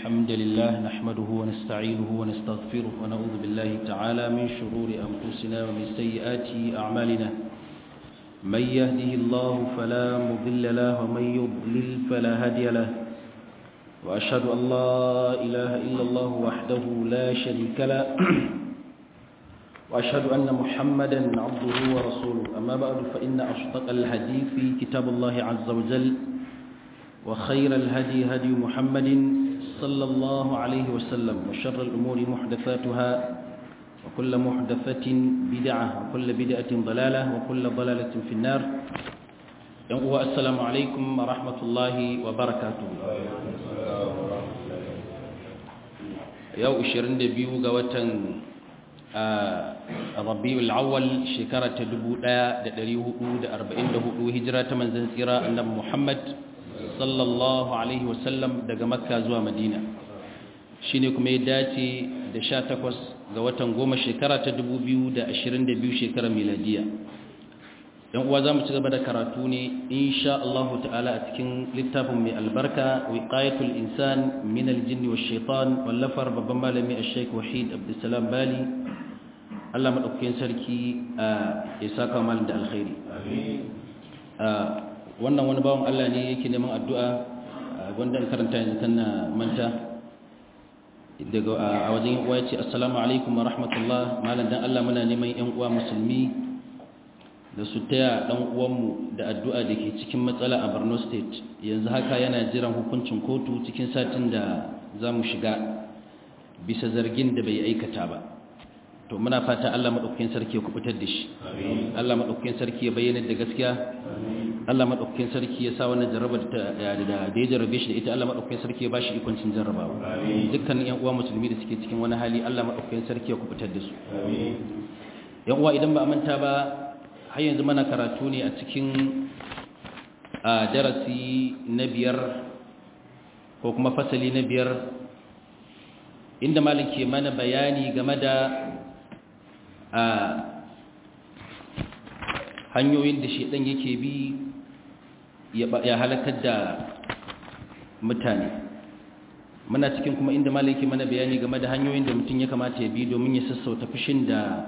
الحمد لله نحمده ونستعينه ونستغفره ونعوذ بالله تعالى من شرور أنفسنا ومن سيئات أعمالنا من يهده الله فلا مضل له ومن يضلل فلا هادي له وأشهد أن لا إله إلا الله وحده لا شريك له وأشهد أن محمدا عبده ورسوله أما بعد فإن أصدق الحديث في كتاب الله عز وجل وخير الهدي هدي محمد صلى الله عليه وسلم وشر الأمور محدثاتها وكل محدثة بدعة وكل بدعة ضلالة وكل ضلالة في النار السلام عليكم ورحمة الله وبركاته يو 22 ga watan rabiul awwal shekara ta 1444 hijira ta manzon tsira annabi Muhammad sallallahu alaihi wasallam daga makka zuwa madina shine kuma ya dace da 18 ga watan goma shekara ta 2022 shekarar miladiya yan uwa zamu ci gaba da karatu ne insha Allah ta'ala a cikin littafin mai albarka wiqayatul insan min aljinni wash shaitan wallafar babban malami ash-shaykh wahid abdussalam bali Allah madaukakin sarki ya saka mal da alkhairi wannan wani bawan Allah ne yake neman addu'a wanda an karanta yanzu kan manta daga a wajen uwa yace assalamu alaikum wa rahmatullah malam dan Allah muna neman yan uwa musulmi da su taya dan uwanmu da addu'a da ke cikin matsala a Borno state yanzu haka yana jiran hukuncin kotu cikin satin da za mu shiga bisa zargin da bai aikata ba to muna fata Allah madaukakin sarki ya kubutar da shi Allah madaukakin sarki ya bayyana da gaskiya Allah madaukakin sarki ya sa wannan jarrabar da da ya jarrabe shi da ita Allah madaukakin sarki ya bashi ikon cin jarrabawa dukkan yan uwa musulmi da suke cikin wani hali Allah madaukakin sarki ya kubutar da su yan uwa idan ba a manta ba har yanzu mana karatu ne a cikin darasi na biyar ko kuma fasali na biyar inda malin ke mana bayani game da hanyoyin da shaidan yake bi ya halakar da mutane muna cikin kuma inda malin ke mana bayani game da hanyoyin da mutum ya kamata ya bi domin ya sassauta fushin da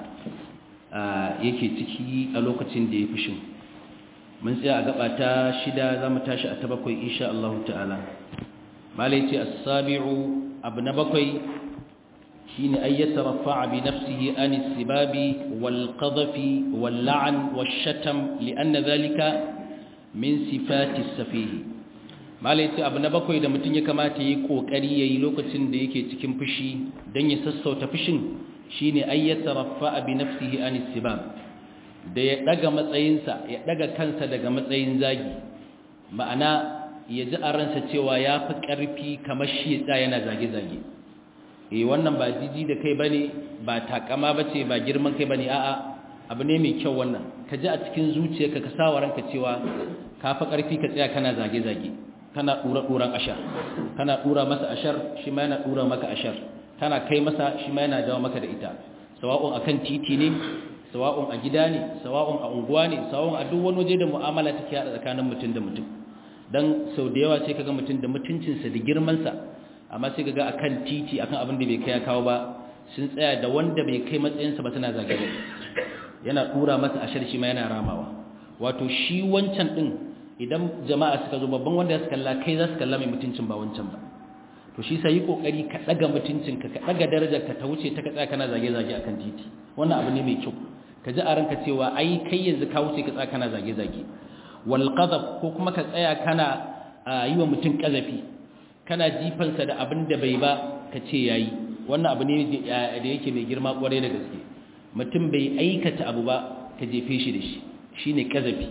yake ciki a lokacin da ya fushin mun tsaya a gaba ta shida za mu tashi a ta bakwai insha Allah ta'ala malai ce as-sabi'u abu na bakwai shine ay yataraffa'a bi nafsihi an as-sibabi wal qadhafi wal la'n wash shatam li'anna dhalika min sifati as-safih malai ce abu na bakwai da mutum ya kamata yi kokari yayi lokacin da yake cikin fushi dan ya sassauta fushin shine ayyata rafa'a bi nafsihi an istibab da ya daga matsayinsa ya daga kansa daga matsayin zagi ma'ana ya ji a ransa cewa ya fi ƙarfi kamar shi ya tsaya yana zage-zage eh wannan ba jiji da kai bane ba takama bace ba girman kai bane a'a abu ne mai kyau wannan ka ji a cikin zuciyarka ka sa ranka cewa ka fi ƙarfi ka tsaya kana zage-zage kana dura-duran ashar kana dura masa ashar shi ma yana dura maka ashar tana kai masa shi ma yana dawo maka da ita sawa'un akan titi ne sawa'un a gida ne sawa'un a unguwa ne sawa'un a duk wani waje da mu'amala take hada tsakanin mutum da mutum dan sau da yawa sai kaga mutum da mutuncinsa da girmansa amma sai kaga akan titi akan abin da bai kai ya kawo ba sun tsaya da wanda bai kai matsayinsa ba suna zage yana dura masa ashar shi ma yana ramawa wato shi wancan din idan jama'a suka zo babban wanda ya su kalla kai za su kalla mai mutuncin ba wancan ba to shi sai yi kokari ka daga mutuncinka ka daga darajarka ta wuce ta ka tsaya kana zage-zage akan titi wannan abu ne mai kyau ka ji a ranka cewa ai kai yanzu ka wuce ka tsaya kana zage-zage wal qadab ko kuma ka tsaya kana yi wa mutum kazafi kana jifansa da abin da bai ba ka ce yayi wannan abu ne da yake mai girma kwarai da gaske mutum bai aikata abu ba ka jefe shi da shi shine kazafi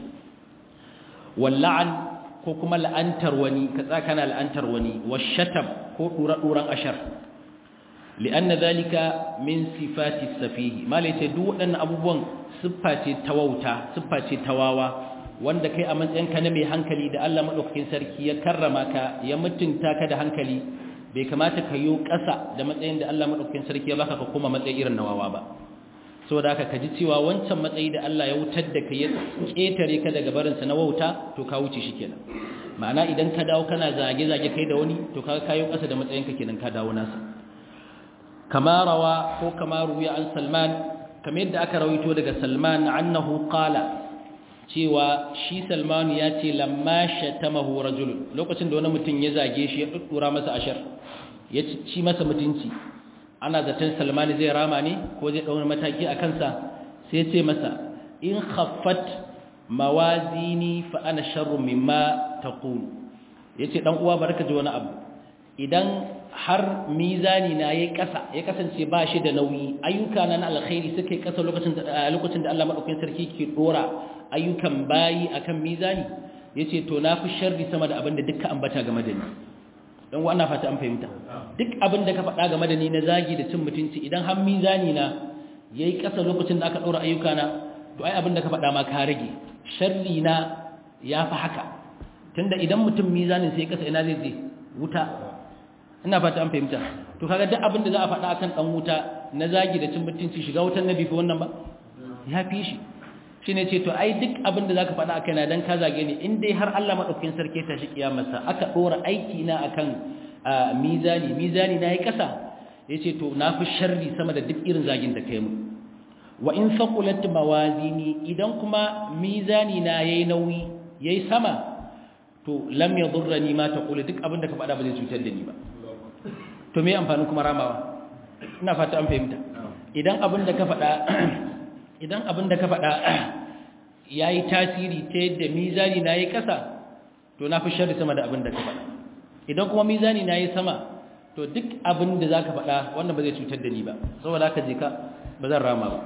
wal la'an ko kuma la'antar wani ka tsaka na la'antar wani washatam ko dura-duran ashar li'anna zalika min sifati safihi malaita duk waɗannan abubuwan siffa ce ta wauta siffa ce ta wawa wanda kai a matsayin ka na mai hankali da Allah madaukakin sarki ya karrama ka ya mutunta ka da hankali bai kamata ka yi ƙasa da matsayin da Allah madaukakin sarki ya baka ka koma matsayi irin na wawa ba saboda haka ka ji cewa wancan matsayi da Allah ya wutar da ka ya ƙetare ka daga barinsa na wauta to ka wuce shi kenan ma'ana idan ka dawo kana zage-zage kai da wani to kaga kayo ƙasa da matsayinka kenan ka dawo nasa kama rawa ko kama ruwiya an salman kamar yadda aka rawaito daga salman annahu qala cewa shi salman ya ce lamma shatamahu rajul lokacin da wani mutum ya zage shi ya duddura masa ashar ya ci masa mutunci ana zaton salman zai rama ne ko zai dauna mataki a kansa sai ya ce masa in khaffat mawazini fa ana sharru mimma taqul yace dan uwa barka ji wani abu idan har mizani na yayi kasa ya kasance ba shi da nauyi ayyuka na na alkhairi suka yi kasa lokacin da lokacin da Allah madaukakin sarki ke dora ayyukan bayi akan mizani yace to na fi sharri sama da abin da dukkan ambata game da ni dan uwa ana fata an fahimta duk abin da ka faɗa game da ni na zagi da cin mutunci idan har mizani na yayi kasa lokacin da aka dora ayyuka na to ai abin da ka faɗa ma ka rage sharri na ya fi haka tunda idan mutum mizanin sai kasa ina zai je wuta ina fata an fahimta to kaga duk abin da za a faɗa akan dan wuta na zagi da cin mutunci shiga wutan nabi fi wannan ba ya fi shi shine ce to ai duk abin da zaka faɗa akai na dan ka zage ni in dai har Allah madaukakin sarki ta shi kiyamarsa aka dora aiki na akan mizani mizani na yi kasa yace to na fi sharri sama da duk irin zagin da kai mu wa in faqulat mawazini idan kuma mizani na yayi nauyi yayi sama to lam yadurrani ma taqulu duk abin da ka faɗa ba zai cutar da ni ba to me amfanin kuma ramawa ina fata an fahimta idan abin da ka faɗa idan abin da ka faɗa yayi tasiri ta yadda mizani na yayi kasa to na fi sharri sama da abin da ka faɗa idan kuma mizani na yayi sama to duk abin da zaka faɗa wannan ba zai cutar da ni ba saboda haka je ka ba zan rama ba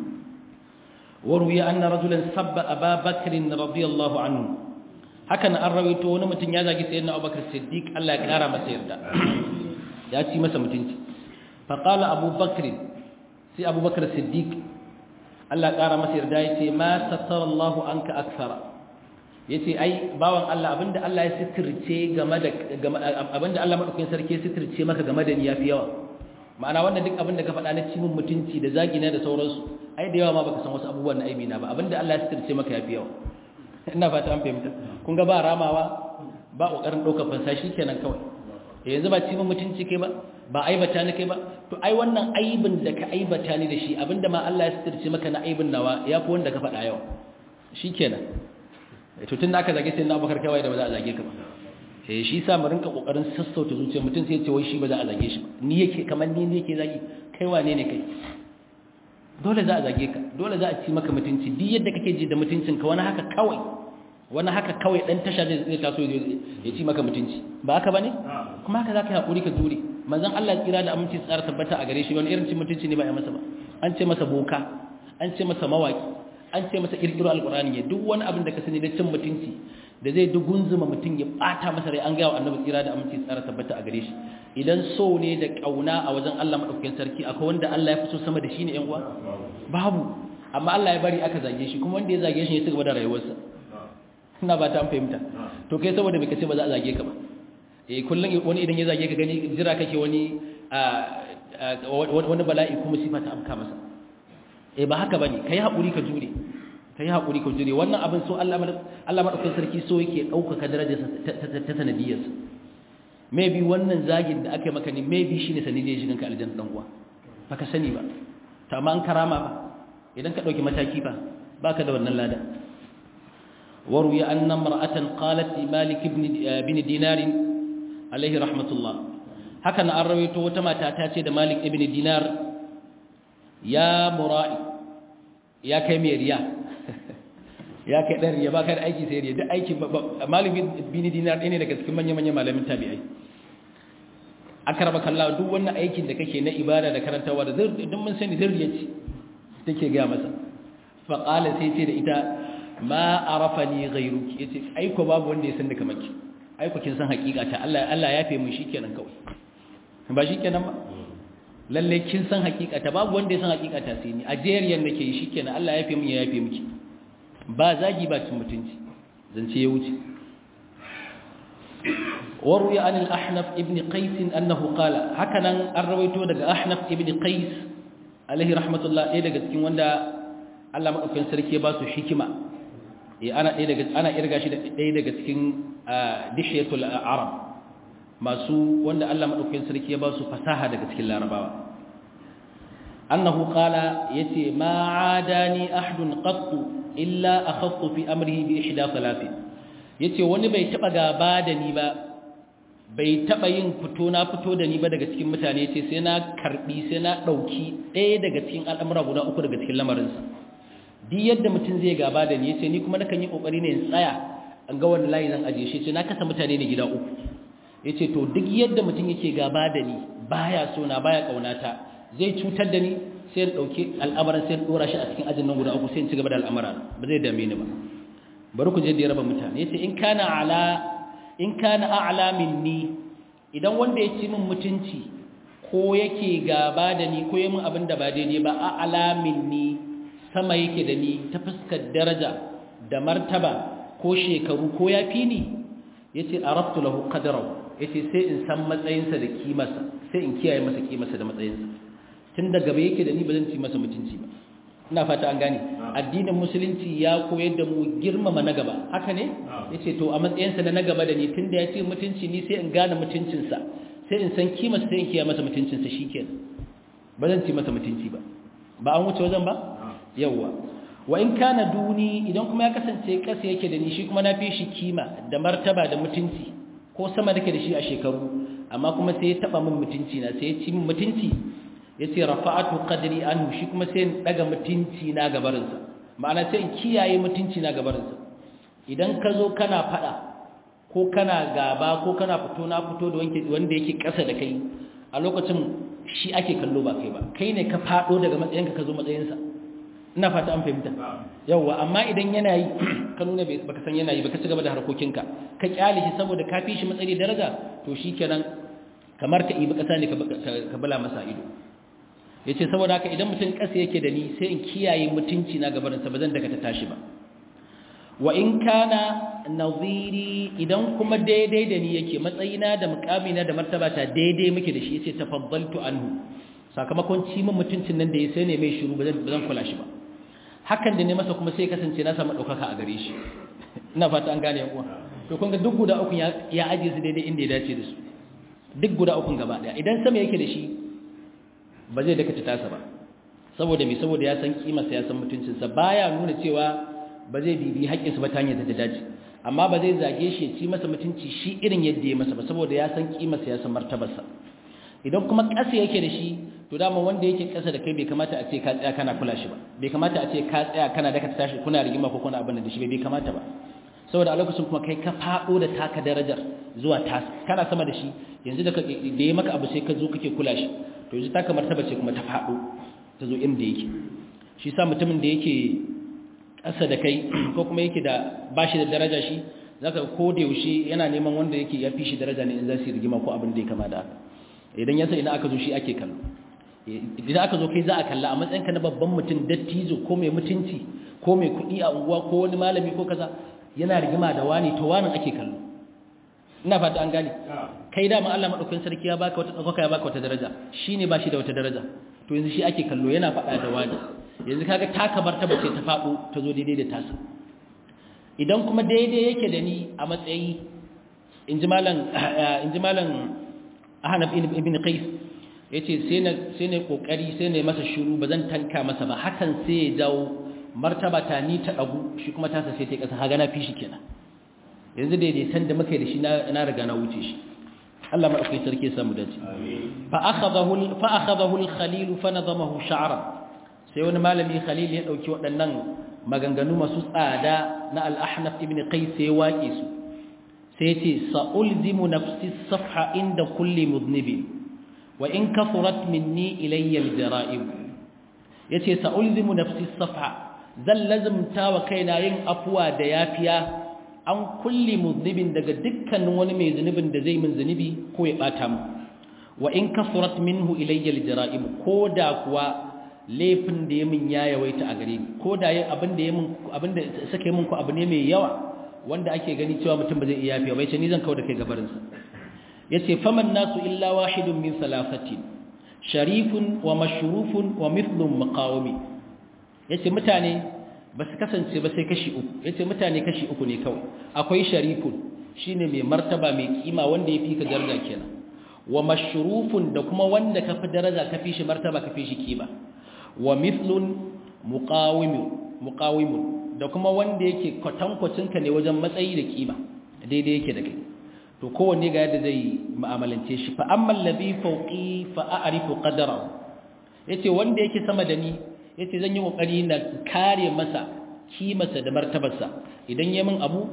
warwiya anna rajulan sabba aba bakr radiyallahu anhu hakan an rawaito wani mutum ya zagi sayyidina abubakar siddiq Allah ya kara masa yarda ya ci masa mutunci fa qala abubakar sai abubakar siddiq Allah ya kara masa yarda yace ma satara Allah anka akthara yace ai bawan Allah abinda Allah ya sitirce game da abinda Allah madaukakin sarki ya sitirce maka game da ni yafi yawa ma'ana wannan duk abin da ka faɗa na cimin mutunci da zagina da sauransu ai da yawa ma baka san wasu abubuwan na aibi na ba abinda Allah ya sitirce maka yafi yawa ina fata an fahimta kun ga ba ramawa ba kokarin ɗaukar fansa shikenan kawai yanzu ba cimin mutunci kai ba ba aibata ni kai ba to ai wannan aibin da ka aibata ni da shi abinda ma Allah ya sitirce maka na aibin nawa yafi wanda ka faɗa yawa shikenan to tun da aka zage sai na Abubakar kai da ba za a zage ka ba eh shi sa mu rinka kokarin sassauta zuciyar mutum sai ya ce wai shi ba za a zage shi ni yake kamar ni ne yake zagi kai wane ne kai dole za a zage ka dole za a ci maka mutunci duk yadda kake ji da mutuncin ka wani haka kawai wani haka kawai dan tasha zai zai taso ya ci maka mutunci ba haka bane kuma haka zaka yi hakuri ka jure manzon Allah tsira da aminci tsara tabbata a gare shi wani irin cin mutunci ne ba ya masa ba an ce masa boka an ce masa mawaki an ce masa kirkiro alqur'ani ne duk wani abin da ka sani da cin mutunci da zai dugunzuma mutum ya bata masa rai an ga wa annabi tsira da aminci tsara tabbata a gare shi idan so ne da kauna a wajen Allah madaukakin sarki akwai wanda Allah ya fi so sama da shi ne yan uwa babu amma Allah ya bari aka zage shi kuma wanda ya zage shi ya cigaba da rayuwarsa ina ba ta an fahimta to kai saboda me kace ba za a zage ka ba eh kullun wani idan ya zage ka gani jira kake wani wani bala'i kuma sifa ta afka masa eh ba haka bane kai hakuri ka jure kai hakuri ka jure wannan abin so Allah Allah madaukakin sarki so yake dauka darajarsa ta sanadiyarsa maybe wannan zagin da aka maka ne maybe shine sanadiyar shigan ka aljanna dan uwa baka sani ba ta ma an karama ba idan ka dauki mataki ba baka da wannan lada waruya anna mar'atan qalat li malik ibn ibn dinar alayhi rahmatullah haka na an rawaito wata mata ta ce da malik ibn dinar ya mura'i ya kai mai riya ya kai dan riya baka da aiki sai riya duk aiki malik ibn dinar ne daga cikin manyan manyan malamin tabi'ai akarba kallawa duk wannan aikin da kake na ibada da karantawa da duk mun sani zurriya ce take ga masa fa qala sai ce da ita ma arafani ghayruki yace ai ko babu wanda ya san da kamar ki ai ko kin san hakika ta Allah Allah ya fe mu shikenan kawai ba shikenan ba lalle kin san hakika ta babu wanda ya san hakika ta sai ni a jeriyan nake yi shikenan Allah ya fe mu ya yafe miki ba zagi ba cin mutunci zance ya wuce وروي عن الأحنف ابن قيس أنه قال هكذا الرويت دغ أحنف ابن قيس عليه رحمة الله إيه دغ cikin wanda Allah madaukakin sarki ya ba su hikima eh ana ɗaya daga ana irga shi da ɗaya daga cikin dishiyatul arab masu wanda Allah madaukakin sarki ya ba su fasaha daga cikin larabawa annahu qala yace ma adani ahdun qattu illa akhaftu fi amrihi bi ihda salati yace wani bai taba gaba da ni ba bai taba yin fito na fito da ni ba daga cikin mutane yace sai na karbi sai na dauki ɗaya daga cikin al'amura guda uku daga cikin lamarinsa duk yadda mutum zai gaba da ni yace ni kuma nakan yi kokari ne in tsaya an ga wani layi zan ajiye shi ce na kasa mutane ne gida uku yace to duk yadda mutum yake gaba da ni baya so na baya kaunata zai cutar da ni sai in dauki al'amarin sai in dora shi a cikin ajin nan guda uku sai in ci gaba da al'amara ba zai dame ni ba bari ku je da ya raba mutane yace in kana ala in kana a'la minni idan wanda ya ci min mutunci ko yake gaba da ni ko yi min abin da ba daidai ba a'la minni sama yake da ni ta fuskar daraja da martaba ko shekaru ko ya fi ni yace araftu lahu qadrahu yace sai in san matsayinsa da kimarsa sai in kiyaye masa kimarsa da matsayinsa tun da gaba yake da ni ba zan ci masa mutunci ba ina fata an gane addinin musulunci ya koyar da mu girmama na gaba haka ne yace to a matsayinsa na na gaba da ni tunda ya ce mutunci ni sai in gane mutuncinsa sai in san kimarsa sai in kiyaye masa mutuncinsa shikenan ba zan ci masa mutunci ba ba an wuce wajen ba yawwa wa in kana duni idan kuma ya kasance kasa yake da ni shi kuma na fi shi kima da martaba da mutunci ko sama dake da shi a shekaru amma kuma sai ya taba min mutunci na sai ya ci min mutunci yace rafa'atu qadri anhu shi kuma sai in daga mutunci na gabarin sa ma'ana sai in kiyaye mutunci na gabarin sa idan ka zo kana fada ko kana gaba ko kana fito na fito da wanda yake kasa da kai a lokacin shi ake kallo ba kai ba kai ne ka fado daga matsayinka ka zo matsayinsa ina fata an fahimta yawwa amma idan yana yi ka nuna baka san yana yi baka ci gaba da harkokinka ka kyale shi saboda ka fi shi matsayi daraja to shikenan kamar ka ibi kasa ne ka bala masa ido yace saboda haka idan mutum kasa yake da ni sai in kiyaye mutunci na gabarin sa bazan daga ta tashi ba wa in kana naziri idan kuma daidai da ni yake matsayina da mukamina da martabata daidai muke da shi yace tafaddaltu anhu sakamakon ci min mutuncin nan da ya sai ne mai shiru bazan kula shi ba hakan da ne masa kuma sai kasance na samu ɗaukaka a gare shi ina fata an gane yankuwa to kun ga duk guda ukun ya ajiye su daidai inda ya dace da su duk guda ukun gaba ɗaya idan sama yake da shi ba zai daka tasa ba saboda me saboda ya san kimarsa ya san mutuncinsa baya nuna cewa ba zai bibi haƙƙinsa ba ta hanyar da ta dace amma ba zai zage shi ya ci masa mutunci shi irin yadda ya masa ba saboda ya san kimarsa ya san martabarsa idan kuma ƙasa yake da shi to dama wanda yake ƙasa da kai bai kamata a ce ka tsaya kana kula shi ba bai kamata a ce ka tsaya kana daka tashi kuna rigima ko kuna abin da shi bai kamata ba saboda a lokacin kuma kai ka faɗo da taka darajar zuwa tasa kana sama da shi yanzu da da ya maka abu sai ka zo kake kula shi to yanzu taka martaba ce kuma ta faɗo ta zo inda yake shi sa mutumin da yake ƙasa da kai ko kuma yake da bashi da daraja shi zaka ko da yaushe yana neman wanda yake ya fi shi daraja ne in za su yi rigima ko abin da ya kama da haka idan ya san idan aka zo shi ake kallo idan aka zo kai za a kalla a matsayinka na babban mutum dattijo ko mai mutunci ko mai kuɗi a unguwa ko wani malami ko kaza yana rigima da wani to wani ake kallo ina fata an gane kai dama Allah madaukakin sarki ya baka wata tsakaka ya baka wata daraja shine ba shi da wata daraja to yanzu shi ake kallo yana faɗa da wani yanzu kaga taka martaba ce ta faɗo ta zo daidai da tasa idan kuma daidai yake da ni a matsayi inji malam inji malam Ahnaf ibn Qais yace sai na sai ne kokari sai ne masa shiru bazan tanka masa ba hakan sai ya jawo martaba ta ni ta dagu shi kuma tasa sai ta kasa haga na fi shi kenan yanzu daidai san da muka yi da shi na riga na wuce shi Allah madaukakin sarki ya samu dace fa akhadahu fa akhadahu al-khalil fa nadamahu sha'ran sai wani malami khalil ya dauki waɗannan maganganu masu tsada na al-ahnaf ibn qais sai waƙe su sai ya ce sa'ulzimu nafsi safha inda kulli mudnibin wa in kafurat minni ilayya al-jara'ib yace sa'ulzimu nafsi safha zan lazumta wa kaina yin afuwa da yafiya an kulli mudnibin daga dukkanin wani mai zunubin da zai min zunubi ko ya bata mu wa in kafurat minhu ilayya al-jara'ib ko da kuwa laifin da ya min ya yawaita a gare ni ko da yin abin da ya min abin da sake min ko abu ne mai yawa wanda ake gani cewa mutum ba zai iya yafiya bai ce ni zan kawo da kai gabarin sa yace faman nasu illa wahidun min salasatin sharifun wa mashrufun wa mithlun maqawmi yace mutane ba su kasance ba sai kashi uku yace mutane kashi uku ne kawai akwai sharifun shine mai martaba mai kima wanda ya fi ka daraja kenan wa mashrufun da kuma wanda ka fi daraja ka fi shi martaba ka fi shi kima wa mithlun muqawimun da kuma wanda yake kwatankwacin ka ne wajen matsayi da kima daidai yake da kai to kowanne ga yadda zai mu'amalance shi fa amma allazi fawqi fa a'rifu qadarahu yace wanda yake sama da ni yace zan yi kokari na kare masa kimarsa da martabarsa idan yayi min abu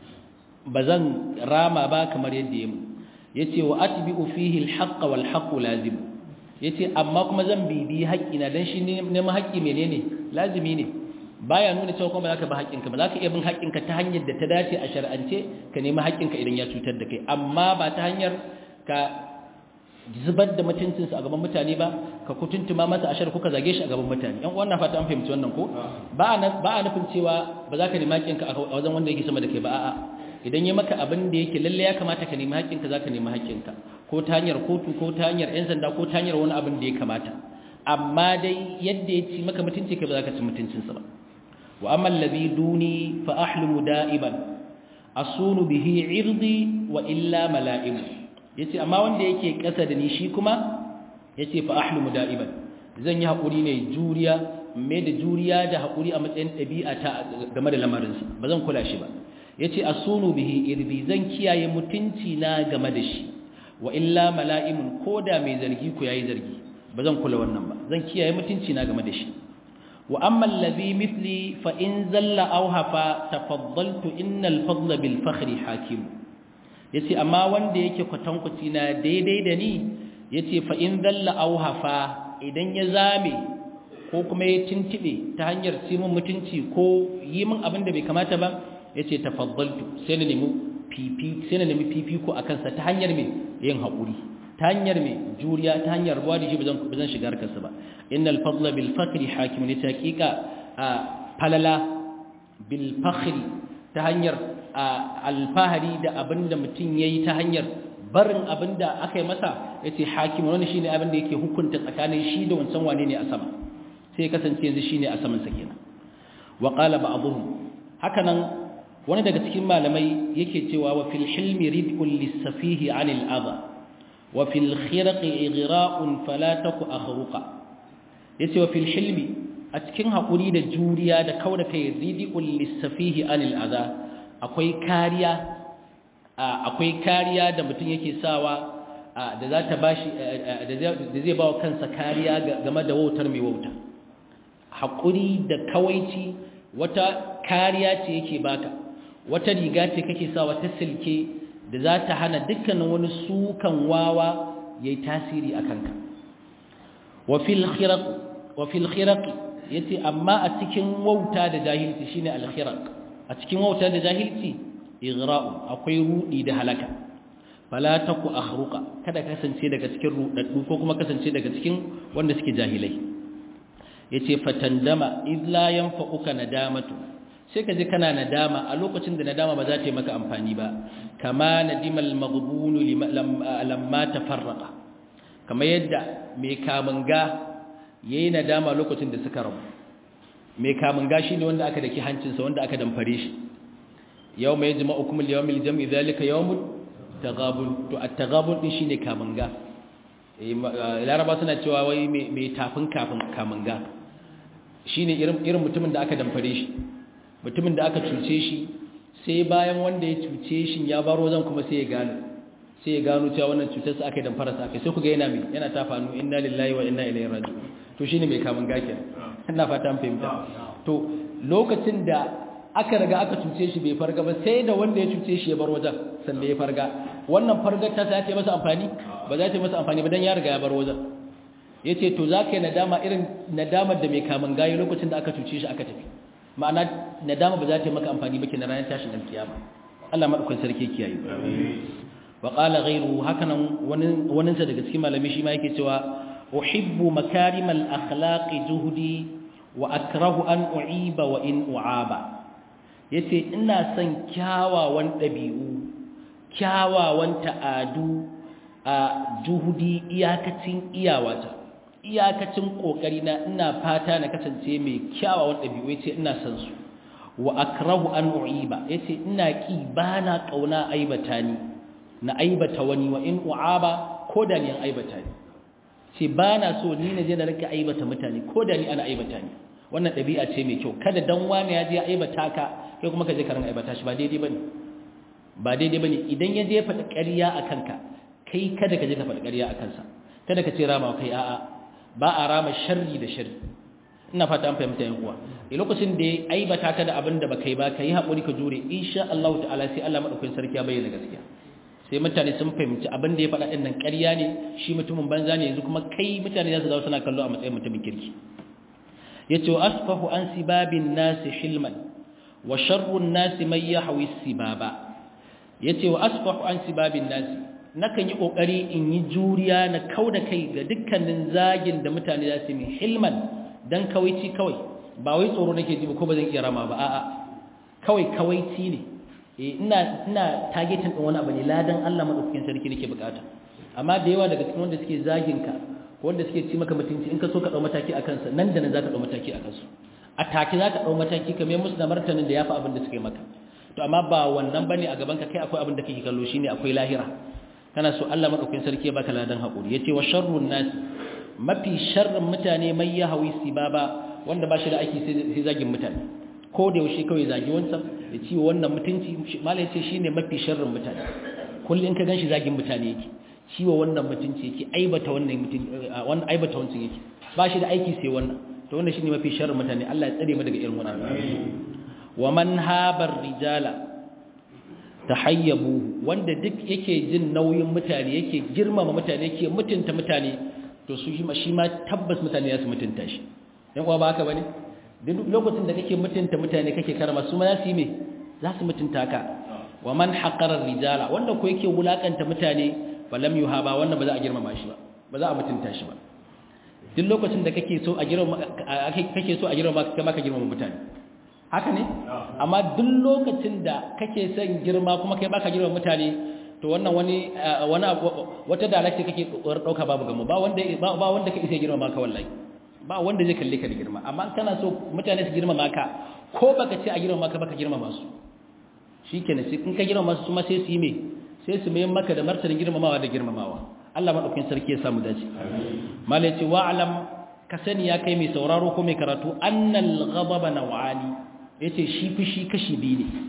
bazan rama ba kamar yadda yayi yace wa atbi'u fihi al-haqq wal haqq lazim yace amma kuma zan bibi haƙƙina dan shi neman haƙƙi menene lazimi ne baya nuna cewa kuma zaka ba haƙƙinka ba zaka iya bin haƙƙinka ta hanyar da ta dace a shar'ance ka nemi haƙƙinka idan ya cutar da kai amma ba ta hanyar ka zubar da mutuncinsa a gaban mutane ba ka kutuntuma masa ashar kuka zage shi a gaban mutane yan uwan na fata an fahimci wannan ko ba a nufin cewa ba za ka nemi haƙƙinka a wajen wanda yake sama da kai ba a'a idan ya maka abin da yake lalle ya kamata ka nemi haƙƙinka za ka nemi haƙƙinka ko ta hanyar kotu ko ta hanyar 'yan sanda ko ta hanyar wani abin da ya kamata amma dai yadda ya ci maka mutunci ka ba za ka ci mutuncinsa ba wa amma allazi duni fa ahlumu da'iban asunu bihi irdi wa illa mala'imu yace amma wanda yake kasa da ni shi kuma yace fa ahlumu da'iban zan yi hakuri ne juriya mai da juriya da hakuri a matsayin ɗabi'a ta game da lamarinsa ba zan kula shi ba yace asunu bihi irdi zan kiyaye mutunci na game da shi wa illa mala'imun koda mai zargi ku yayi zargi ba zan kula wannan ba zan kiyaye mutunci na game da shi wa amma allazi mithli fa in zalla aw hafa tafaddaltu innal fadla bil fakhri hakim yace amma wanda yake kwatankwaci na daidai da ni yace fa in zalla aw hafa idan ya zame ko kuma ya tintibe ta hanyar simin mutunci ko yi min abin da bai kamata ba yace tafaddaltu sai na nemi fifi sai na nemi fifiko akan sa ta hanyar me yin haƙuri ta hanyar mai juriya ta hanyar ruwa da shi ba zan shiga harkarsa ba innal fadla bil fakri hakim ne ta hakika a falala bil fakri ta hanyar alfahari da abinda mutum yayi ta hanyar barin abinda aka yi masa yace hakim wani shine abin da yake hukunta tsakanin shi da wancan wane ne a sama sai kasance yanzu shine a saman sa kenan wa qala ba'dhum hakanan wani daga cikin malamai yake cewa wa fil hilmi rid'un lis-safihi 'anil adha وفي الخرق إغراء فلا تك أخرقا yace wa fil hilmi a cikin hakuri da juriya da kauda kai ridiul lisafihi anil adha akwai kariya akwai kariya da mutum yake sawa da za ta bashi da zai bawa kansa kariya game da wautar mai wauta hakuri da kawaici wata kariya ce yake baka wata riga ce kake sawa ta silke da za ta hana dukkanin wani sukan wawa ya yi tasiri a kanka wafil khiraq ya ce amma a cikin wauta da jahilci shi ne alkhiraq a cikin wauta da jahilci igra'u akwai rudi da halaka fala taku akhruqa kada kasance daga cikin rudaddu ko kuma kasance daga cikin wanda suke jahilai yace fatandama id la yanfa'uka nadamatu sai ka ji kana nadama a lokacin da nadama ba za ta yi maka amfani ba kama nadimal maghbunu lamma tafarraqa kama yadda mai kamunga yayi nadama lokacin da suka rabu mai kamunga shine wanda aka daki hancinsa wanda aka damfare shi yawma yajma'ukum al-yawmil jam'i dhalika yawmut taghabun to at-taghabun din shine kamunga laraba suna cewa wai mai tafin kafin kamunga shine irin irin mutumin da aka damfare shi mutumin da aka cuce shi sai bayan wanda ya cuce shi ya baro zan kuma sai ya gano sai ya gano cewa wannan cutar sa aka yi damfara sa aka sai ku ga yana mai yana ta fanu inna lillahi wa inna ilaihi raji'un to shine mai kamun gake ina fata an fahimta to lokacin da aka riga aka cuce shi bai farga ba sai da wanda ya cuce shi ya bar wajen sannan ya farga wannan fargar ta ta masa amfani ba za ta yi masa amfani ba dan ya riga ya bar wajen yace to zaka yi nadama irin nadamar da mai kamun gayi lokacin da aka cuce shi aka tafi ma'ana nadama ba za ta yi maka amfani ba kenan ranar tashin alkiyama Allah madaukakin sarki kiyaye wa qala ghayru hakanan wani wani sa daga cikin malami shi ma yake cewa uhibbu makarimal akhlaqi juhdi wa akrahu an u'iba wa in u'aba yace ina son kyawawan dabi'u kyawawan ta'adu a juhudi iyakacin iyawata iyakacin kokari na ina fata na kasance mai kyawawan ɗabi'u ce ina san su wa akrahu an u'iba yace ina ki bana kauna aibata ni na aibata wani wa in u'aba ko da ni an aibata ni ce bana so ni na je na rika aibata mutane ko da ni ana aibata ni wannan dabi'a ce mai kyau kada dan wani ya je aibata ka kai kuma ka je ka ran aibata shi ba daidai bane ba daidai bane idan ya je faɗa ƙarya a kanka kai kada ka je ka faɗa ƙarya a kansa kada ka ce rama kai a'a ba a rama sharri da sharri ina fata an fahimta yan uwa a lokacin da ya aibata ka da abin da baka yi ba ka yi haƙuri ka jure insha Allah ta'ala sai Allah madaukakin sarki ya bayyana gaskiya sai mutane sun fahimci abin da ya faɗa ɗin nan ƙarya ne shi mutumin banza ne yanzu kuma kai mutane za su zawo suna kallo a matsayin mutumin kirki yace wa asfahu an sibabin nasi hilman wa sharrun nasi mai yahwi sibaba yace wa asfahu an sibabin nasi nakan yi kokari in yi juriya na kauda kai ga dukkanin zagin da mutane za su yi hilman dan kawaici kawai ba wai tsoro nake ji ba ko ba zan iya rama ba a'a kawai kawaici ne eh ina ina targeting din wani abu ne ladan Allah madaukakin sarki nake bukata amma da yawa daga cikin wanda suke zagin ka ko wanda suke ci maka mutunci in ka so ka dau mataki akan sa nan da nan zaka dau mataki akan su a take zaka dau mataki kamar musu da martanin da yafi abin da suke maka to amma ba wannan bane a gaban ka kai akwai abin da kake kallo shine akwai lahira kana so Allah madaukakin sarki ya baka ladan hakuri yace wa sharrun nas mafi sharrin mutane mai ya hawi sibaba wanda ba shi da aiki sai zagin mutane ko da yaushe kawai zagi wancan ya ci wannan mutunci mala yace shine mafi sharrin mutane kullun ka ganshi zagin mutane yake ciwo wannan mutunci yake aibata wannan mutunci wannan aibata wancan yake ba shi da aiki sai wannan to wannan shine mafi sharrin mutane Allah ya tsare mu daga irin wannan wa man habar rijala tahayyabu wanda duk yake jin nauyin mutane yake girmama mutane yake mutunta mutane to su shi ma tabbas mutane ya su mutunta shi dan uwa ba haka bane duk lokacin da kake mutunta mutane kake karama su ma za su yi me za su mutunta ka wa man haqqara rijala wanda ko yake wulakanta mutane falam yuhaba wannan ba za a girmama shi ba ba za a mutunta shi ba duk lokacin da kake so a girmama kake so a girmama kai ma ka girmama mutane haka ne amma duk lokacin da kake son girma kuma kai baka girmama mutane to wannan wani wani wata dalakce kake kokarin dauka babu gamo ba wanda ba wanda ka isa girma maka wallahi ba wanda zai kalle ka da girma amma kana so mutane su girma maka ko baka ce a girma maka baka girma masu shikenan sai in ka girma masu kuma sai su yi me sai su mai maka da martanin girmamawa da girmamawa Allah madaukakin sarki ya samu dace malai ce wa alam ka sani ya kai mai sauraro ko mai karatu annal ghadaba nawani yace shi fushi kashi biyu ne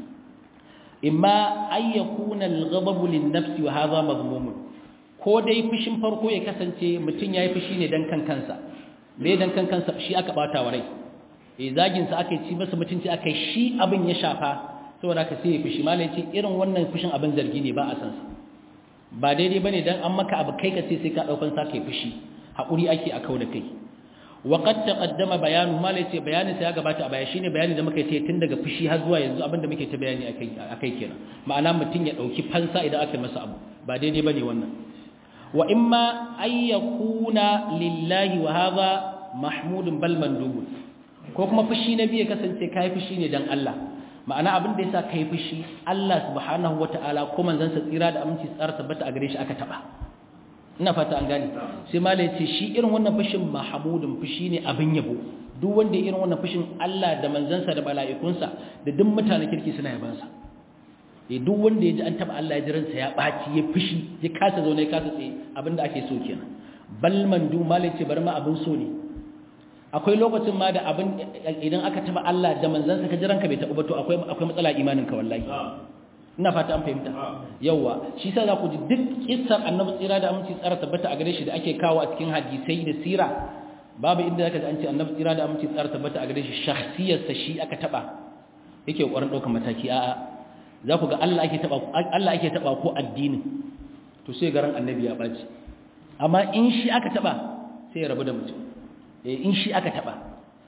imma ay yakuna al-ghadabu lin-nafsi wa hadha madhmum ko dai fushin farko ya kasance mutun yayi fushi ne dan kan kansa me dan kan kansa shi aka bata wa rai eh zagin sa aka ci masa mutunci aka shi abin ya shafa saboda ka sai ya fushi malai ce irin wannan fushin abin zargi ne ba a san sa ba daidai bane dan an maka abu kai ka ce sai ka daukan sa kai fushi hakuri ake a kauda kai وقد تقدم بيانه ما ليس bayanin sa ya gabata a baya shine bayani da muka yi tun daga fushi har zuwa yanzu abinda muke ta bayani akai akai kenan ma'ana mutun ya dauki fansa idan aka masa abu ba daidai bane wannan wa imma ay yakuna lillahi wa hadha mahmudun bal mandubun ko kuma fushi na biye kasance kai fushi ne dan Allah ma'ana abin da yasa kai fushi Allah subhanahu wataala ko manzon sa tsira da aminci tsara tabbata a gare shi aka taba ina fata an gane sai mala ya ce shi irin wannan fushin mahamudin fushi ne abin yabo duk wanda irin wannan fushin Allah da manzansa da mala'ikunsa da duk mutane kirki suna yabansa eh duk wanda ya ji an taba Allah ya ji ransa ya baci ya fushi ya kasa zaune ya kasa tsaye abinda ake so kenan bal mandu mala ya ce bar ma abin so ne akwai lokacin ma da abin idan aka taba Allah da manzansa ka ji ranka bai taɓa ba to akwai akwai matsala imanin ka wallahi ina fata an fahimta yawa shi sa za ku ji duk kissar annabi tsira da aminci tsara tabbata a gare shi da ake kawo a cikin hadisai da sira babu inda zaka ji an ce annabi tsira da aminci tsara tabbata a gare shi shakhsiyar sa shi aka taba yake kokarin daukar mataki a'a za ku ga Allah ake taba Allah ake taba ko addini to sai garan annabi ya baci amma in shi aka taba sai ya rabu da mutum eh in shi aka taba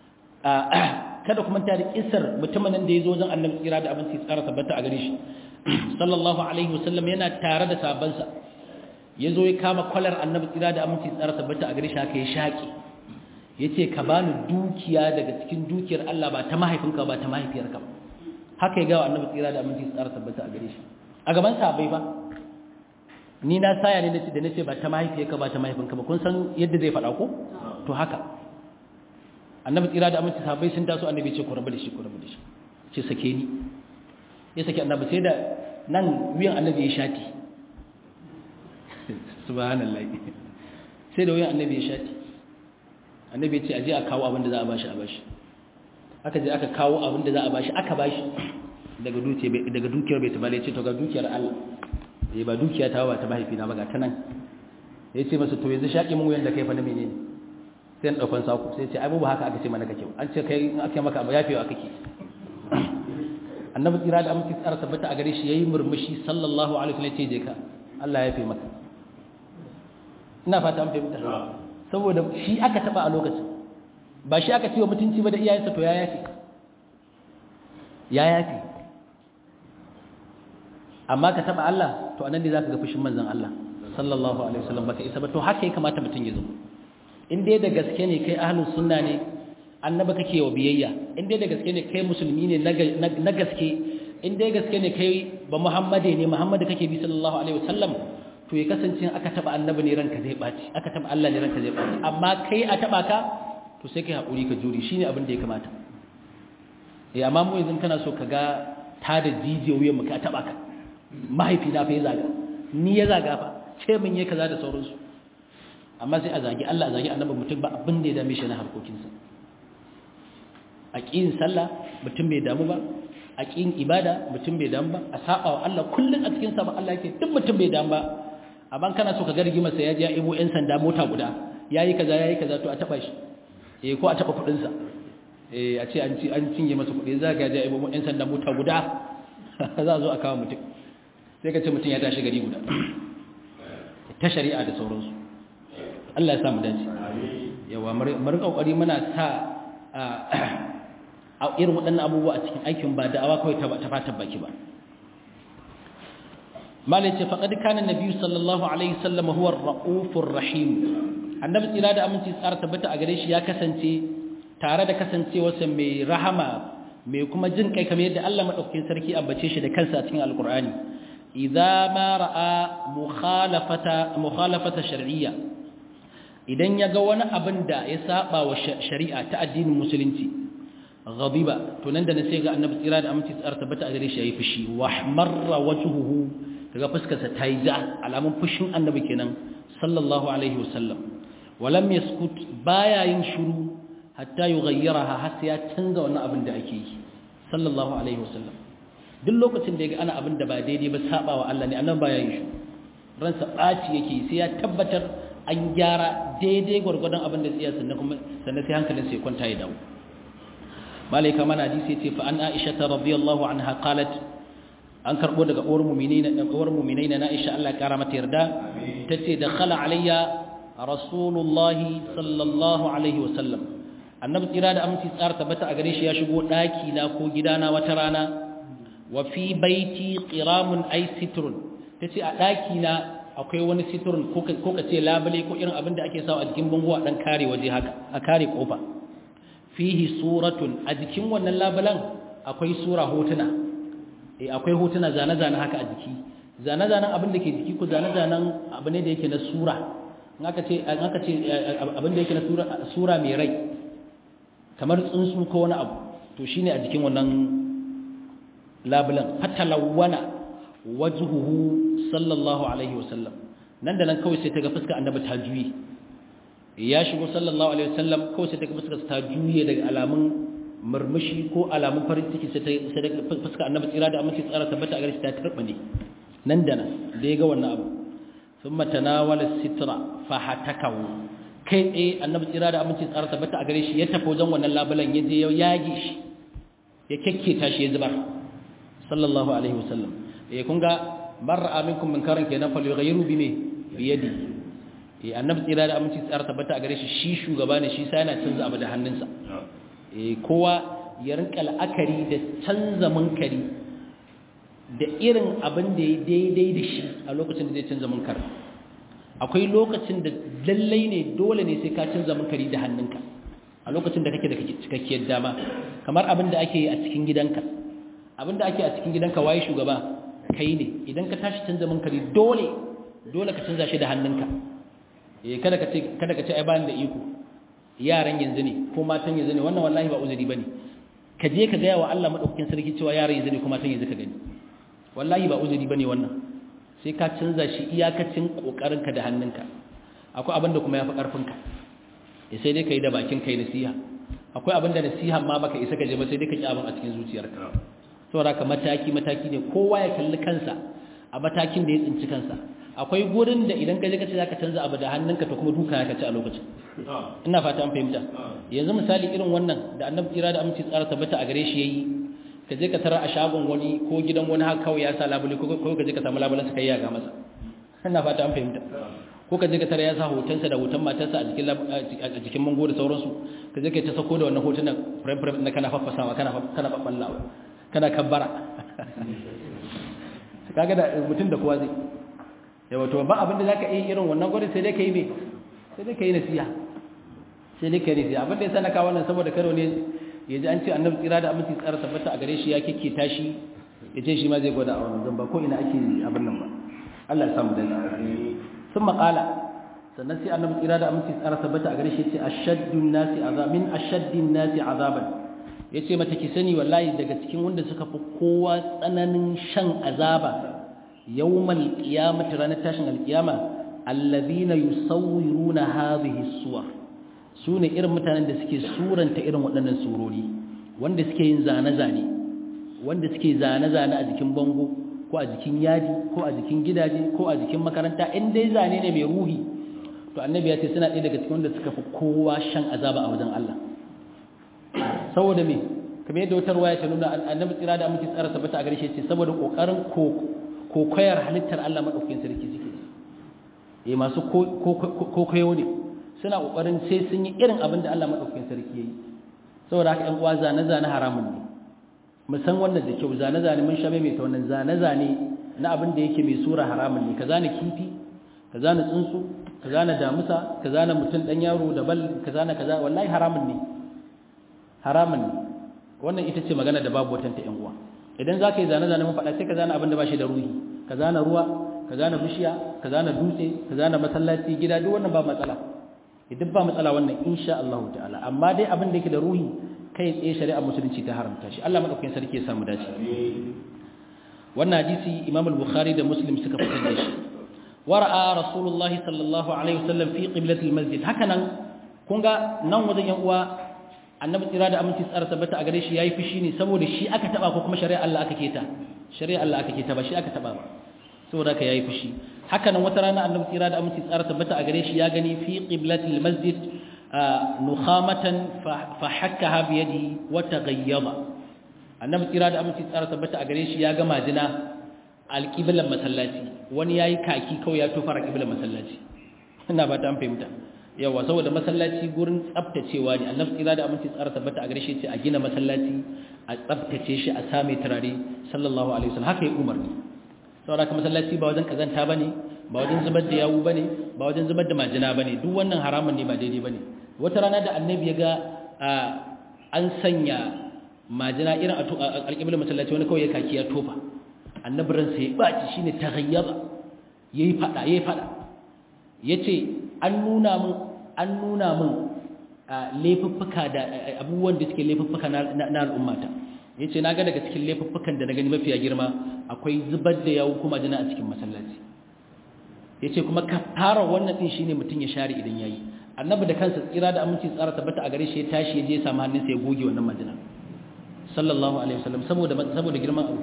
kada kuma ta da kissar mutumin da ya zo wajen annabi tsira da aminci tsara tabbata a gare shi sallallahu alaihi wasallam yana tare da sabansa ya zo ya kama kwalar annabi tsira da aminci tsara tabbata a gare shi haka ya shaƙi ya ce ka bani dukiya daga cikin dukiyar Allah ba ta mahaifinka ba ta mahaifiyarka ba haka ya gawa annabi tsira da aminci tsara tabbata a gare shi a gaban sahabbai ba ni na saya ne da nace ba ta mahaifiyarka ba ta mahaifinka ba kun san yadda zai faɗa ko to haka annabi tsira da aminci sahabbai sun taso annabi ce ku rabu da shi ku rabu da shi ce sake ni ya sake annabi sai da nan wuyan annabi ya shati subhanallah sai da wuyan annabi ya shati annabi ya ce aje a kawo abin da za a bashi a bashi aka je aka kawo abin da za a bashi aka bashi daga dukiyar daga dukiyar bai tabale ya ce to ga dukiyar Allah eh ba dukiya ta ba ta mahaifina ba ga ta nan ya ce masa to yanzu shaƙi mun wuyan da kai fa na menene sai na ɗaukan saku sai ce ai ba haka aka ce mana kake an ce kai in aka maka abu yafewa kake annabi tsira da amince tsara tabbata a gare shi yayi murmushi sallallahu alaihi wasallam ce je ka Allah ya yafe maka ina fata an fahimta saboda shi aka taba a lokacin ba shi aka ce wa mutunci ba da iyayensa to ya yafe ya yafe amma ka taba Allah to anan ne zaka ga fushin manzon Allah sallallahu alaihi wasallam baka isa ba to haka ya kamata mutun ya zo in dai da gaske ne kai ahlus sunna ne annaba kake wa biyayya in dai da gaske ne kai musulmi ne na gaske in dai gaske ne kai ba muhammade ne muhammadu kake bi sallallahu alaihi wasallam to ya kasance aka taba annabi ne ranka zai baci aka taba Allah ne ranka zai baci amma kai a taba ka to sai kai hakuri ka juri shine abin da ya kamata eh amma mu yanzu kana so ka ga ta da jijiyoyin mu ka taba ka mahaifi na fa ya zaga ni ya zaga fa ce mun yi kaza da sauransu amma sai a zagi Allah a zagi annabi mutum ba abin da ya dame shi na harkokinsa a ƙin sallah mutum bai damu ba a ƙin ibada mutum bai damu ba a saba wa Allah kullum a cikin sabon Allah yake duk mutum bai damu ba amma kana so ka ga rigimar sa ya je ya ibo yan sanda mota guda yayi kaza yayi kaza to a taba shi eh ko a taba kudin sa eh a ce an ci an cinye masa kudi za ga ya ibo yan sanda mota guda za a zo a kawo mutum sai ka ce mutum ya tashi gari guda ta shari'a da sauransu Allah ya sa mu dace yawa mu rika kokari muna sa a irin waɗannan abubuwa a cikin aikin ba da'awa kawai ta fatan baki ba malai ce faƙaɗi kanan na biyu sallallahu alaihi sallam huwa ra'ufur rahim annabi tsira da aminci tsara tabbata a gare shi ya kasance tare da kasancewarsa mai rahama mai kuma jin kai kamar yadda Allah madaukakin sarki ambace shi da kansa a cikin alqur'ani idza ma ra'a mukhalafata mukhalafata shar'iyya idan ya ga wani abin da ya saba wa shari'a ta addinin musulunci ghadiba to nan da na sai ga annabi tsira da aminci tsara tabbata a gare shi yayi fushi wa marra wajhuhu kaga fuskarsa ta yi ja alamun fushin annabi kenan sallallahu alaihi wasallam walam yaskut baya yin shiru hatta yughayyiraha har sai ya canza wannan abin da ake yi sallallahu alaihi wasallam duk lokacin da ya ga ana abin da ba daidai ba saba wa Allah ne annabi baya yin shiru ransa ɓaci yake sai ya tabbatar an gyara daidai gwargwadon abin da tsiya sannan kuma sannan sai hankalin sai kwanta ya dawo malaika mana hadisi yace fa an aisha ta radiyallahu anha qalat an karbo daga uwar mu'minina da uwar mu'minina na Aisha Allah kara mata yarda tace da khala alayya rasulullahi sallallahu alaihi wasallam annabi tsira da aminci tsara tabbata a gare shi ya shigo daki na ko gidana wata rana wa fi baiti qiramun ay sitrun tace a daki na akwai wani siturun ko ka ce labule ko irin abin da ake sawa a jikin bango a dan kare waje haka a kare kofa fihi suratun a jikin wannan labulan akwai sura hotuna eh akwai hotuna zane-zane haka a jiki zane-zanen abin da ke jiki ko zane-zanen abu ne da yake na sura in aka ce in aka ce abin da yake na sura sura mai rai kamar tsuntsu ko wani abu to shine a jikin wannan labulan fatalawwana wajhuhu sallallahu alaihi wasallam nan da nan kawai sai ta ga fuskar annabi ta juye ya shigo sallallahu alaihi wasallam kawai sai ta ga fuskar ta juye daga alamun murmushi ko alamun farin ciki sai ta sai daga fuskar annabi tsira da aminci tsara tabbata a gare shi ta turba ne nan da nan da ya ga wannan abu thumma tanawala sitra fa hatakahu kai tsaye annabi tsira da aminci tsara tabbata a gare shi ya tafi wajen wannan labulan ya je ya yage shi ya kekketa shi ya zubar sallallahu alaihi wasallam eh kun ga marra aminkum munkaran kenan fal yughayyiru bi me bi yadi eh annabi tsira da aminci tsara tabbata a gare shi shi shugaba ne shi sai yana canza abu da hannunsa eh kowa ya rinka la'akari da canza munkari da irin abin da ya daidai da shi a lokacin da zai canza munkar akwai lokacin da lallai ne dole ne sai ka canza munkari da hannunka a lokacin da kake da cikakkiyar dama kamar abin da ake yi a cikin gidanka abin da ake a cikin gidanka waye shugaba kai ne idan ka tashi canza munkari dole dole ka canza shi da hannunka eh kada ka ce kada ka ce ai bani da iko yaran yanzu ne ko matan yanzu ne wannan wallahi ba uzuri bane ka je ka gaya wa Allah madaukakin sarki cewa yaron yanzu ne kuma san yanzu ka gani wallahi ba uzuri bane wannan sai ka canza shi iyakacin kokarinka da hannunka akwai abin da kuma yafi karfinka ya sai dai kai da bakin kai nasiha akwai abin da nasiha ma baka isa ka je ba sai dai ka ki abin a cikin zuciyarka saboda ka mataki mataki ne kowa ya kalli kansa a matakin da ya tsinci kansa akwai gurin da idan ka je ka ce zaka canza abu da hannunka to kuma duka ka ci a lokacin ina fata an fahimta yanzu misali irin wannan da annabi kira da aminci tsara tabbata a gare shi yayi ka je ka tara a shagon wani ko gidan wani haka kawai ya sa labule ko ka je ka samu labulen sa kai ya ga masa ina fata an fahimta ko ka je ka tara ya sa hotonsa da hoton matarsa a jikin a jikin mango da sauransu ka je ka ta sako da wannan hotunan frame frame na kana faffasawa kana kana babballawa kana kabbara kaga da mutum da kowa zai yawa to ba abin da zaka yi irin wannan gwada sai dai ka yi me sai dai ka yi nasiha sai dai ka yi nasiha abin da ya sana kawo wannan saboda karo ne ya ji an ce annabi tsira da aminci tsara tabbata a gare shi ya kike tashi ya ce shi ma zai gwada a wannan zan ba ko ina ake abin nan ba Allah ya samu dai sun maƙala sannan sai annabi tsira da aminci tsara tabbata a gare shi ya ce ashaddun nasi azab min ashaddin nasi azaban ya ce mata ki sani wallahi daga cikin wanda suka fi kowa tsananin shan azaba yawmal qiyamati ranar tashin alqiyama allazina yusawwiruna hadhihi suwar sune irin mutanen da suke suranta irin waɗannan surori wanda suke yin zane-zane wanda suke zane-zane a jikin bango ko a jikin yadi ko a jikin gidaje ko a jikin makaranta in dai zane ne mai ruhi to annabi ya ce suna ɗaya daga cikin wanda suka fi kowa shan azaba a wajen Allah saboda me kamar yadda wata ruwaya ta nuna annabi tsira da amince tsara tabbata a gare shi ce saboda kokarin kokoyar halittar Allah madaukakin sarki suke eh masu kokoyo ne suna kokarin sai sun yi irin abin da Allah madaukakin sarki yayi saboda haka ƴan uwa zane zane haramun ne mu san wannan da kyau zane zane mun sha mai ta wannan zane zane na abin da yake mai sura haramun ne ka zane kifi ka zane tsuntsu ka zane damusa ka zane mutum dan yaro da bal ka zane kaza wallahi haramun ne haramun ne wannan ita ce magana da babu watanta ƴan uwa idan za ka yi zane-zane mun faɗa sai ka zane abin da ba shi da ruhi ka zane ruwa ka zane bishiya ka zane dutse ka zane masallaci gida duk wannan ba matsala idan ba matsala wannan insha Allah ta'ala amma dai abin da yake da ruhi kai tsaye shari'a musulunci ta haramta shi Allah madaukakin sarki ya samu dace wannan hadisi Imam al-Bukhari da Muslim suka fitar da shi wara'a Rasulullahi sallallahu alaihi wasallam fi qiblatil masjid hakanan kun ga nan wajen yan uwa annabi tsira da aminci tsara tabbata a gare shi yayi fushi ne saboda shi aka taba ko kuma shari'a Allah aka keta shari'a Allah aka keta ba shi aka taba ba saboda ka yayi fushi haka nan wata rana annabi tsira da aminci tsara tabbata a gare shi ya gani fi qiblatil masjid nukhamatan fa hakkaha bi yadihi wa taghayyaba annabi tsira da aminci tsara tabbata a gare shi ya ga majina alqiblan masallaci wani yayi kaki kawai ya tofa alqiblan masallaci ina ba ta fahimta yawa saboda masallaci gurin tsaftacewa ne annabi tsira da aminci tsara tabbata a gare shi ce a gina masallaci a tsaftace shi a same turare sallallahu alaihi wasallam haka ya umarni saboda ka masallaci ba wajen kazanta bane ba wajen zubar da yawu bane ba wajen zubar da majina bane duk wannan haramun ne ba daidai bane wata rana da annabi ya ga an sanya majina irin a alƙiblar masallaci wani kawai ya kaki ya tofa annabi ransa ya baci shine taghayyaba yayi fada yayi fada yace an nuna min an nuna min laifuffuka da abubuwan da suke laifuffuka na al'ummata ya ce na ga daga cikin laifuffukan da na gani mafiya girma akwai zubar da yawo kuma jina a cikin masallaci ya ce kuma ka fara wannan ɗin shi ne mutum ya share idan ya yi annabi da kansa tsira da aminci tsara tabbata a gare shi ya tashi ya je ya samu hannunsa ya goge wannan majina sallallahu alaihi wasallam saboda saboda girman abu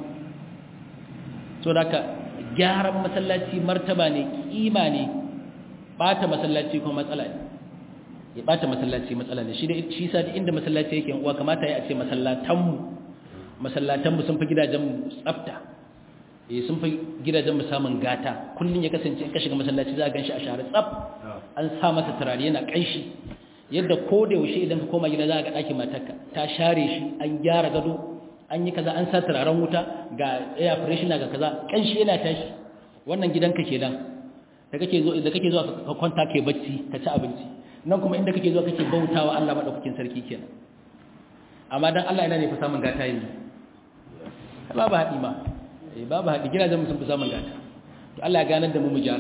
so da ka gyaran masallaci martaba ne kima ne bata masallaci kuma matsala ne ya bata masallaci matsala ne shi da shi sa inda masallaci yake uwa kamata ya ce masallatan mu masallatan mu sun fi gidajen mu tsafta eh sun fi gidajen mu samun gata kullun ya kasance in ka shiga masallaci za ka ganshi a share tsaf an sa masa turare yana kanshi yadda ko da yaushe idan ka koma gida za ka ga ɗakin matarka ta share shi an gyara gado an yi kaza an sa turaren wuta ga air freshener ga kaza kanshi yana tashi wannan gidanka kenan da kake zo da kake zuwa ka kwanta kai bacci ka ci abinci nan kuma inda kake zuwa kake bautawa Allah madaukakin sarki kenan amma dan Allah ina ne fa samun gata yanzu babu haɗi ma eh babu haɗi gidajen mu sun fi samun gata to Allah ya ganar da mu mu gyara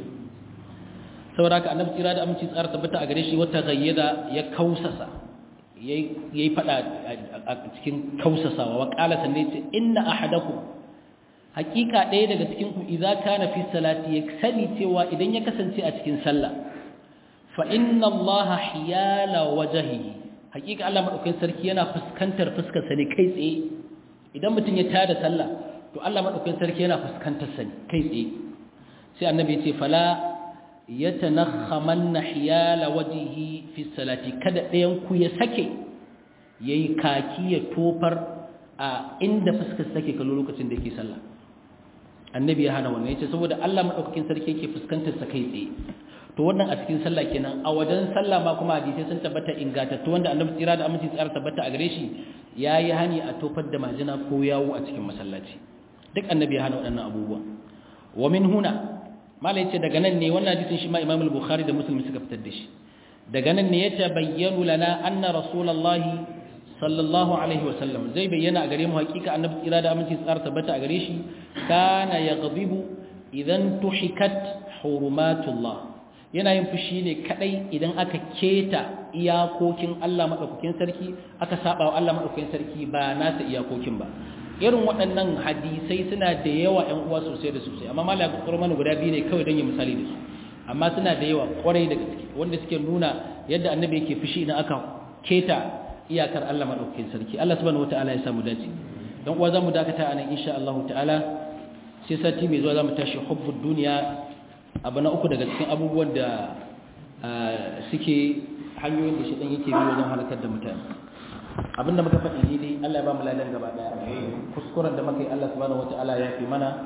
saboda ka annabi tsira da aminci tsara tabbata a gare shi wata gayyada ya kausasa yayi fada a cikin kausasawa wa qala sanne ce inna ahadakum hakika ɗaya daga cikin ku idza kana fi salati ya sani cewa idan ya kasance a cikin sallah fa inna allaha hiyala wajhihi hakika Allah madaukakin sarki yana fuskantar fuskar sa ne kai tsaye idan mutum ya tada sallah to Allah madaukakin sarki yana fuskantar sa ne kai tsaye sai annabi ya ce fala yatanakhamanna hiyala wajhihi fi salati kada ɗayan ku ya sake yayi kaki ya tofar a inda fuskar take kallo lokacin da yake sallah annabi ya hana wannan yace saboda Allah madaukakin sarki yake fuskantar sa kai tsaye to wannan a cikin sallah kenan a wajen sallah ma kuma hadisi sun tabbata ingatattu wanda annabi tsira da aminci tsara tabbata a gare shi yayi hani a tofar da majina ko yawo a cikin masallaci duk annabi ya hana waɗannan abubuwa wa min huna mala yace daga nan ne wannan hadisin shi ma Imam al-Bukhari da Muslim suka fitar da shi daga nan ne ya tabayyana lana anna rasulullahi sallallahu alaihi wasallam zai bayyana a gare mu hakika annabi tsira da aminci tsara tabbata a gare shi kana yaghdibu idan tuhikat hurumatullah yana yin fushi ne kadai idan aka keta iyakokin Allah madaukakin sarki aka saba wa Allah madaukakin sarki ba nasa iyakokin ba irin waɗannan hadisai suna da yawa ƴan uwa sosai da sosai amma malaka kurmanu guda biyu ne kawai don yi misali da su amma suna da yawa kwarai da gaske wanda suke nuna yadda annabi yake fushi idan aka keta iyakar Allah madaukakin sarki Allah subhanahu wataala ya samu dace dan uwa zamu dakata anan insha Allah ta'ala sai sati mai zuwa zamu tashi hubbud duniya abu na uku daga cikin abubuwan da suke hanyoyin da shi dan yake bi wajen halakar da mutane abinda muka faɗi ne dai Allah ya ba mu ladan gaba daya kuskuren da muka yi Allah subhanahu wataala ya fi mana